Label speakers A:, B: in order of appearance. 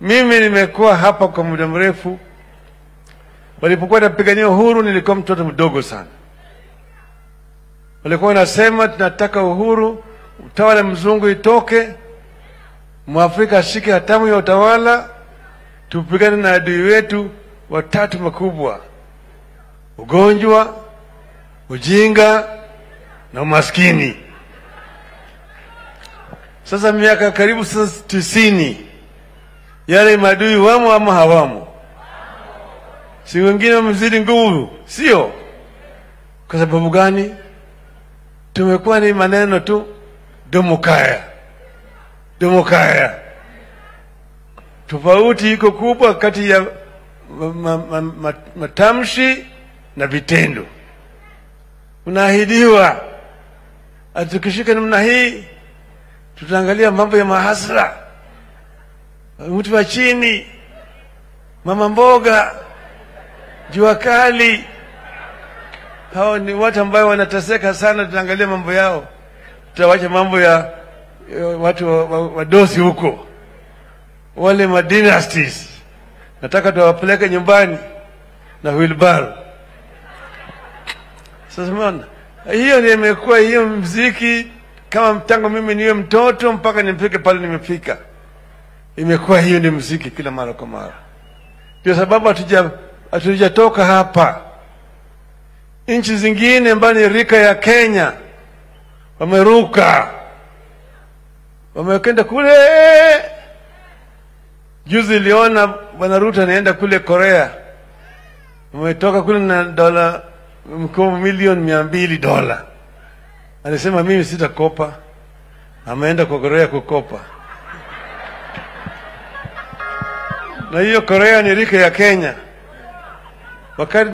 A: Mimi nimekuwa hapa kwa muda mrefu. Walipokuwa napigania uhuru, nilikuwa mtoto mdogo sana. Walikuwa wanasema tunataka uhuru, utawala mzungu itoke, mwafrika ashike hatamu ya utawala, tupigane na adui wetu watatu makubwa: ugonjwa, ujinga na umaskini. Sasa miaka karibu sasa tisini, yale maadui wamo ama hawamo? Si wengine wamezidi nguvu, sio? Kwa sababu gani? Tumekuwa ni maneno tu, domokaya domokaya. Tofauti iko kubwa kati ya ma, ma, ma, matamshi na vitendo. Unaahidiwa ati tukishika namna hii tutaangalia mambo ya mahasla, mtu wa chini, mama mboga, jua kali. Hao ni watu ambao wanateseka sana, tutaangalia mambo yao, tutawacha mambo ya, ya watu wadosi wa, wa huko, wale madynasties nataka tuwapeleke nyumbani na wheelbarrow. Sasa mbona hiyo ndio imekuwa hiyo mziki kama tangu mimi niwe mtoto mpaka nifike pale nimefika, imekuwa hiyo ni mziki kila mara kwa mara. Ndio sababu hatuja hatujatoka hapa. Nchi zingine ambayo ni rika ya Kenya wameruka, wamekenda kule. Juzi iliona bwana Ruto anaenda kule Korea, wametoka kule na dola mkopo milioni mia mbili dola alisema mimi sitakopa, ameenda kwa Korea kukopa. Na hiyo Korea ni rika ya Kenya wakati